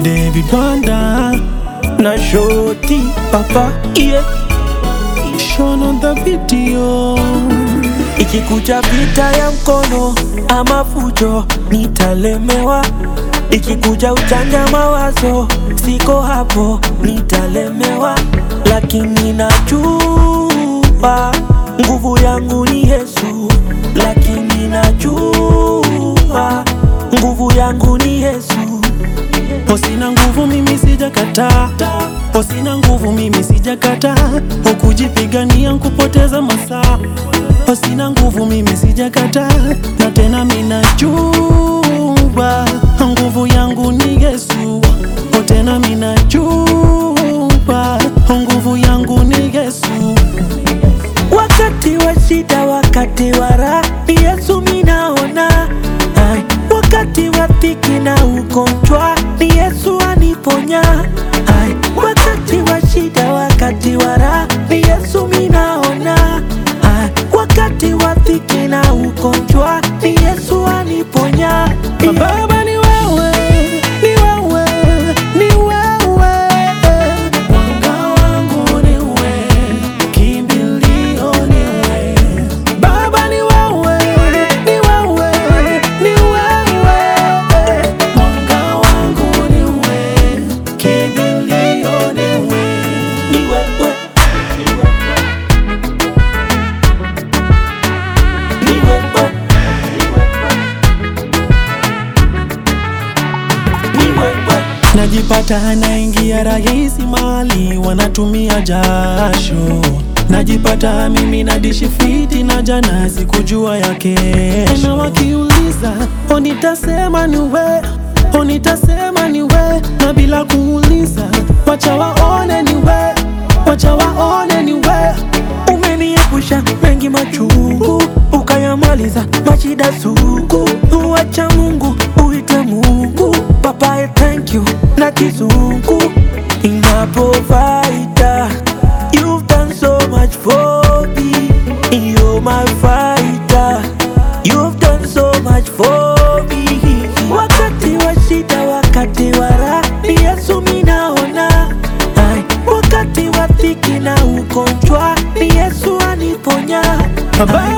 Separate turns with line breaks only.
David Wanda na Shoti Papa yeah. Shown on the video
Ikikuja vita ya mkono ama fujo, nitalemewa. Ikikuja ujanja mawazo, siko hapo, nitalemewa. Lakini najua nguvu yangu ni Yesu, lakini najua nguvu yangu ni Yesu.
Sina nguvu mimi sijakataa, Oh, sina nguvu mimi sijakataa, ukujipigania nkupoteza masaa. Oh, sina nguvu mimi sijakataa, na tena minajua nguvu yangu ni Yesu. Oh, tena minajua nguvu yangu ni Yesu.
Wakati wa shida, wakati wa raha, ni Yesu minaona. Ai, wakati wa dhiki na ugonjwa, ni Yesu aniponya. Ai, wakati wa shida, wakati wa raha, ni Yesu minaona. Ai, wakati wa dhiki na ugonjwa, ni Yesu aniponya.
Baba ni wewe, ni wewe, ni wewe. Mwanga wangu ni wewe, kimbilio ni wewe. Baba ni wewe, ni wewe, ni wewe. Mwanga wangu ni wewe, kimbilio ni wewe.
Ni wewe. Ni wewe. Ni wewe.
Najipata naingia rahisi mali wanatumia jasho, najipata mimi nadishi fiti na jana sikujua ya kesho. Na wakiuliza o, nitasema ni we, o, nitasema ni we, na bila kuuliza wacha waone ni we, wacha waone ni we.
Umeniepusha mengi machungu, ukayamaliza mashida sugu. Uacha Mungu uite Mungu, Papa I thank you na kizungu. My provider, you've done so much for me. You're my fighter, you've done so much for me. Wakati wa shida, wakati wa raha, ni Yesu minaona. Ai, wakati wa dhiki na ugonjwa, ni Yesu aniponya.
Baba